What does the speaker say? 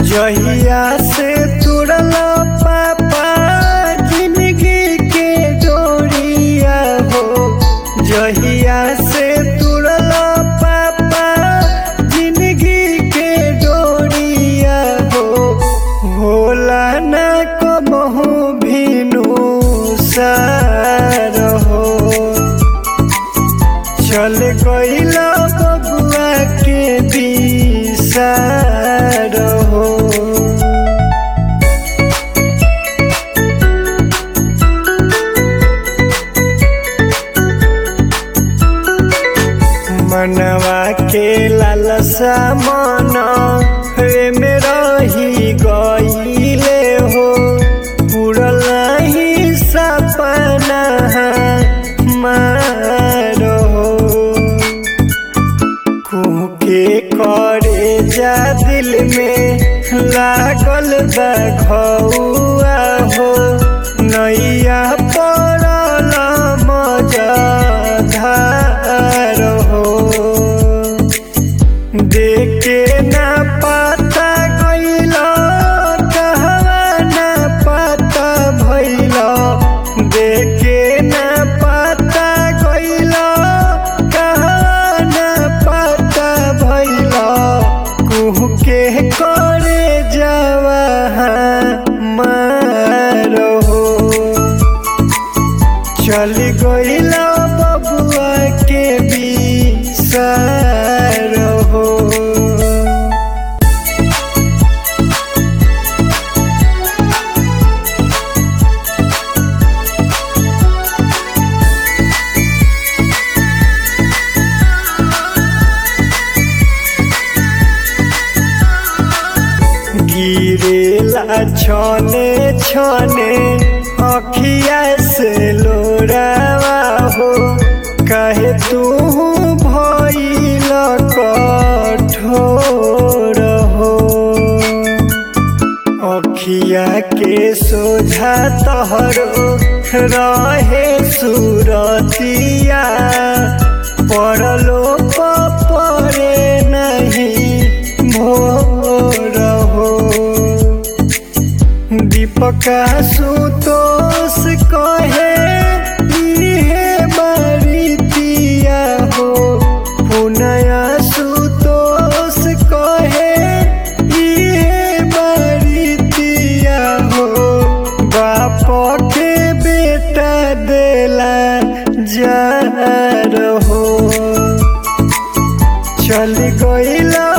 जहिया से तुरल पापा जिंदगी के डोरिया हो जहिया से तुरल पापा जिंदगी के डोरिया हो होला न कबहू भीनु सार हो चल गईला बबुआ के बिसार हो मनवा के लालसा मन रे में रही गईले हो पूरल ही सपना मारो कुके करे जा दिल में लागल बा घौआ हो नैया पड़ल मजधार हो देखे ना पता गइल कहवा ना पता भइल देखे ना पता गइल कहवा ना पता भइल कुह के करे जावा मारो चल गइला बबुआ के बिसार हो गिरेला छने छने अखिया से लोरावा हो कहे तू भइल कठोर हो अखिया के सोझा तहरो रहे सुरतिया पड़लो परे नहीं भोर हो दीपका सुतोष कहे इहे बरितिया हो पुनया सुतोष कहे इहे बरितिया हो बाप के बेटा देला जा रहो चल गइला